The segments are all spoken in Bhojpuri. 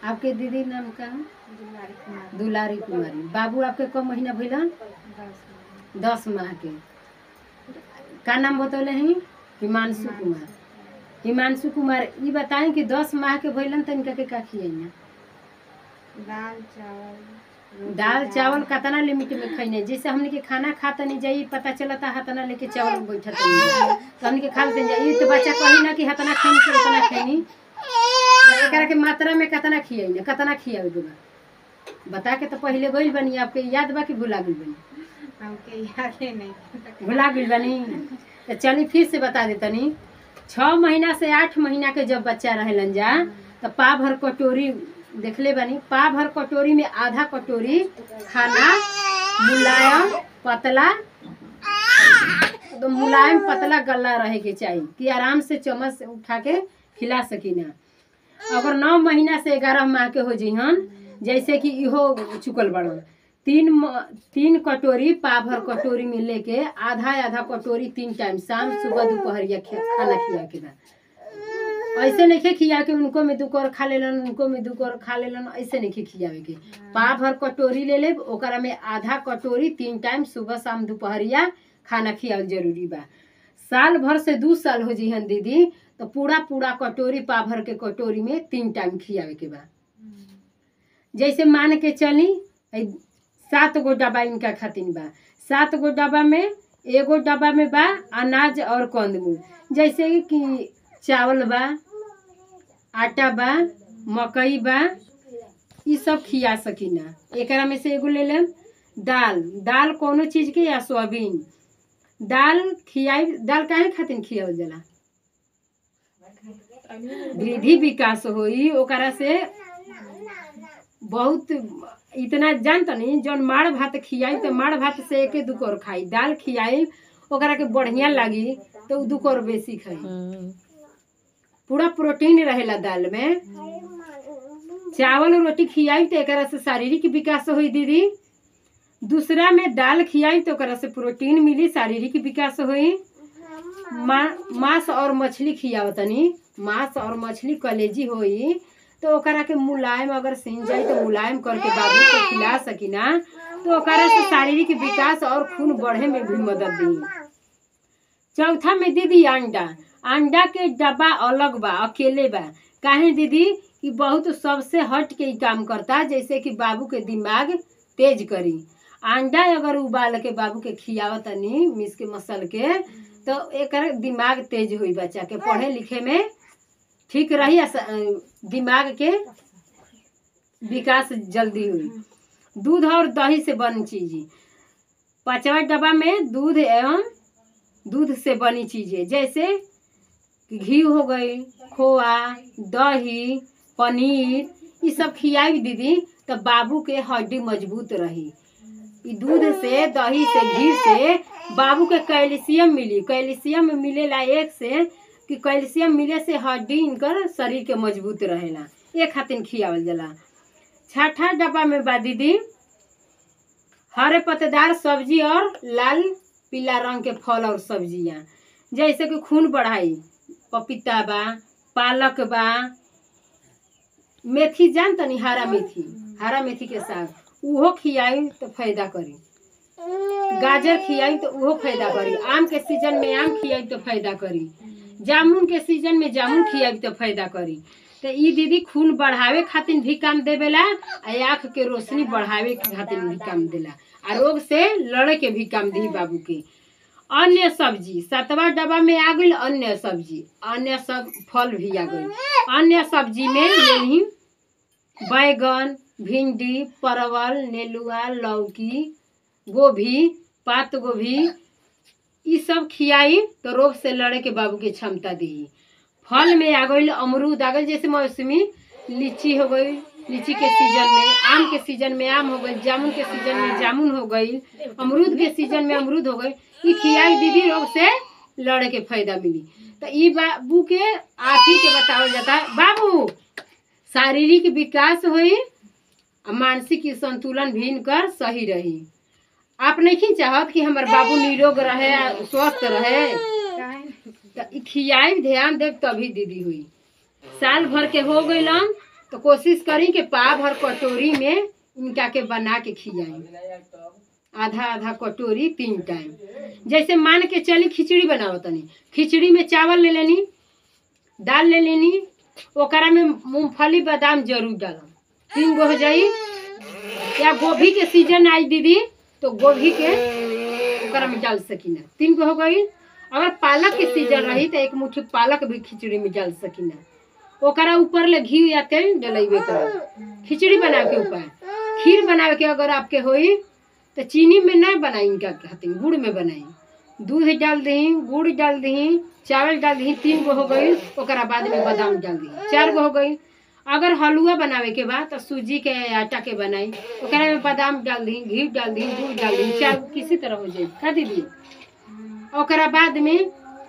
आपके दीदी नाम का है? दुलारी कुमार दुलारी कुमारी बाबू आपके कब महीना भइलन दस दस माह के का नाम बतौले हैं हिमांशु कुमार हिमांशु कुमार ई बताएं कि दस माह के भइलन त इनका के का खियाइना दाल चावल दाल चावल कतना लिमिट में खैने जैसे हमने के खाना खाता नहीं जाई पता चलता हतना लेके चावल बैठत नहीं तो हमने के खा लेते जाई तो बच्चा कही ना कि हतना खैनी के उतना खैनी तो एकरा के मात्रा में कतना खियाई ना कतना खियावे दूगा बता के तो पहले गइल बनी आपके याद बा कि भुला गइल बनी हमके याद ही नहीं भुला गइल बनी तो चली फिर से बता देतनी छः महीना से आठ महीना के जब बच्चा रहेलन जा तो पा भर कटोरी देखले बनी पा भर कटोरी में आधा कटोरी खाना मुलायम पतला तो मुलायम पतला गला रहे के चाहिए कि आराम से चम्मच से उठा के खिला सकी ना अगर नौ महीना से ग्यारह माह के हो जिहन जैसे कि इहो चुकल बड़न तीन म- तीन कटोरी पाभर कटोरी में लेके आधा आधा कटोरी तीन टाइम शाम सुबह दोपहरिया खे- खाना खिया के बा ऐसे नहीं खिया के उनको में दू कर खा लेलन उनको में दू कर खा लेलन ऐसे नहीं खियावे के पा भर कटोरी ले ले ओकरा में आधा कटोरी तीन टाइम सुबह शाम दोपहरिया खाना खियावल जरूरी बा साल भर से दू साल हो जिहन दीदी तो पूरा पूरा कटोरी पा भर के कटोरी में तीन टाइम खियावे के बा जैसे मान के चली ऐ सात गो डब्बा इनका खातिन बा सात गो डब्बा में एगो डब्बा में बा अनाज और कंदमूल जैसे कि चावल बा आटा बा मकई बा ई सब खिया सकीना एकरा में से एगो ले लेम दाल दाल कोनो चीज के या सोयाबीन दाल खियाई दाल काहे खातिर खियावल जाला वृद्धि विकास होई ओकरा से बहुत इतना जानत नहीं जौन माड़ भात खियाई तो माड़ भात से एके दू कौर खाई दाल खियाई ओकरा के बढ़िया लागी तो उ दू कौर बेसी खाई पूरा प्रोटीन रहेला दाल में चावल रोटी खियाई तो एकरा से शारीरिक विकास होई दीदी दूसरा में दाल खियाई तो ओकरा से प्रोटीन मिली शारीरिक विकास होई मा- मांस और मछली खियावतनी मांस और मछली कलेजी होई तो ओकरा के मुलायम अगर सीन जाई तो मुलायम करके बाबू को खिला सकीना तो ओकरा से शारीरिक विकास और खून बढ़े में भी मदद दी चौथा में दीदी अंडा अंडा के डब्बा अलग बा अकेले बा काहे दीदी कि बहुत सबसे हट के ही काम करता जैसे कि बाबू के दिमाग तेज करी अंडा अगर उबाल के बाबू के खियावतनी मिस के मसल के तो एकर दिमाग तेज हुई बच्चा के पढ़े लिखे में ठीक रही आ स- अ, दिमाग के विकास जल्दी हुई दूध और दही से बनी चीज पांचवा डब्बा में दूध एवं दूध से बनी चीजें जैसे कि घी हो गई खोआ दही पनीर ये सब खियाई दीदी तो बाबू के हड्डी मजबूत रही ई दूध से दही से घी से बाबू के कैल्शियम मिली कैल्शियम मिलेला एक से कि कैल्शियम मिले से हड्डी इनकर शरीर के मजबूत रहेला ए खातिर खियावल जाला छठा डब्बा में बा दीदी हरे पत्तेदार सब्जी और लाल पीला रंग के फल और सब्जियां जैसे कि खून बढ़ाई पपीता बा पालक बा मेथी जान तनी हरा मेथी हरा मेथी के साग उहो खियाई तो फायदा करी गाजर खियाई तो उहो फायदा करी आम के सीजन में आम खियाई तो फायदा करी जामुन के सीजन में जामुन खियाई तो फायदा करी तो ई दीदी खून बढ़ावे खातिर भी काम देवेला आ आँख के रोशनी बढ़ावे के खातिर भी काम देला आ रोग से लड़े के भी काम दी बाबू के अन्य सब्जी सातवा डब्बा में आ गई अन्य सब्जी अन्य सब फल भी आ गई अन्य सब्जी में यही बैगन भिंडी परवल नेलुआ लौकी गोभी पात गोभी ई सब खियाई तो रोग से लड़े के बाबू के क्षमता दी फल में आ गई अमरूद आ गई जैसे मौसमी लीची हो गई लीची के सीजन में आम के सीजन में आम हो गई जामुन के सीजन में जामुन हो गई अमरूद के सीजन में अमरूद हो गई ई खियाई दीदी रोग से लड़े के फायदा मिली तो ई बाबू के आप ही के बतावल जाता है बाबू शारीरिक विकास हुई आ मानसिक संतुलन भी इनकर सही रही आप नहीं चाहत कि हमार बाबू निरोग रहे आ स्वस्थ रहे काहे तो ई खियाई ध्यान देव तभी दीदी हुई साल भर के हो गईलन तो कोशिश करी कि पा भर कटोरी में इनका के बना के खियाई आधा आधा कटोरी तीन टाइम जैसे मान के चली खिचड़ी बनाओ तनी खिचड़ी में चावल ले लेनी दाल ले लेनी ओकरा में मूंगफली बादाम जरूर डालम तीन गो हो जाई या गोभी के सीजन आई दीदी तो गोभी के ओकरा में डाल सकीना तीन गो हो गई अगर पालक के सीजन रही तो एक मुट्ठी पालक भी खिचड़ी में डाल सकीना ओकरा ऊपर ले घी या तेल डलेबे कर खिचड़ी बनावे के ऊपर खीर बनावे के अगर आपके होई तो चीनी में ना बनाई इनका खातिर गुड़ में बनाई दूध डाल दही गुड़ डाल दही चावल डाल दही तीन गो हो गई ओकरा बाद में बादाम डाल दही चार गो हो गई अगर हलुआ बनावे के बाद तो सूजी के आटा के बनाई ओकरा में बादाम डाल दी घी डाल दी दूध डाल दी चार गो किसी तरह हो जाए का दीदी ओकरा बाद में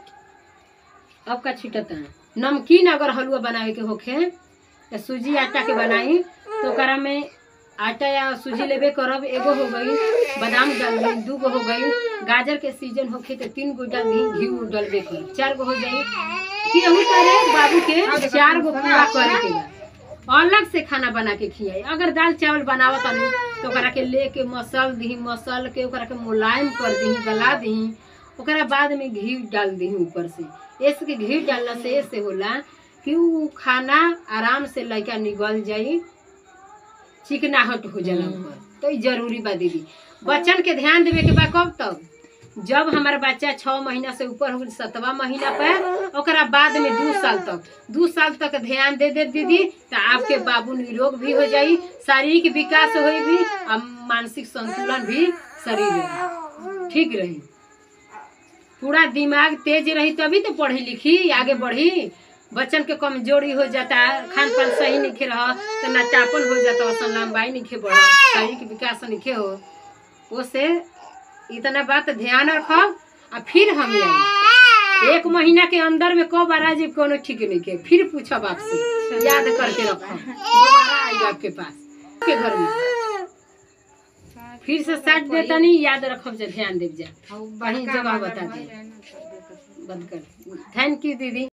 अब का छिटता नमकीन अगर हलुआ बनावे के होखे तो सूजी आटा के बनाई तो ओकरा में आटा या सूजी लेबे करब एगो हो गई बादाम डाल दी दू गो हो गई गाजर के सीजन होखे तो तीन गो डाल दी घी उड़ डालबे कर चार गो हो जाई केहू करे बाबू के चार गो पूरा करे के बा अलग से खाना बना के खियाई अगर दाल चावल बनावत तनी तो ओकरा के लेके मसल दी मसल के ओकरा के मुलायम कर दी गला दी ओकरा बाद में घी डाल दी ऊपर से ऐसे के घी डालना से ऐसे होला कि उ खाना आराम से लड़का निगल जाई चिकनाहट हो जाला ऊपर तो ई जरूरी बा दीदी बच्चन के ध्यान देवे के बा कब तक जब हमारा बच्चा छः महीना से ऊपर हो गई सतवा महीना पर ओकरा बाद में दू साल तक दू साल तक ध्यान दे दे दीदी तो आपके बाबू निरोग भी हो जाई शारीरिक विकास होई भी और मानसिक संतुलन भी शरीर में ठीक रही पूरा दिमाग तेज रही तभी तो पढ़ी लिखी आगे बढ़ी बच्चन के कमजोरी हो जाता खान पान सही नहीं रह तो नाटापन हो जाता असन लंबाई नहीं बढ़ शारीरिक विकास नहीं हो उससे इतना बात ध्यान रखब आ फिर हम आई एक महीना के अंदर में कब आ जाए कोनो ठीक नहीं के फिर पूछब आपसे याद करके रखब दोबारा आई आपके पास के घर में फिर से साथ देता नहीं याद रखब जे ध्यान देव जा वही जगह बता दे बंद कर थैंक यू दीदी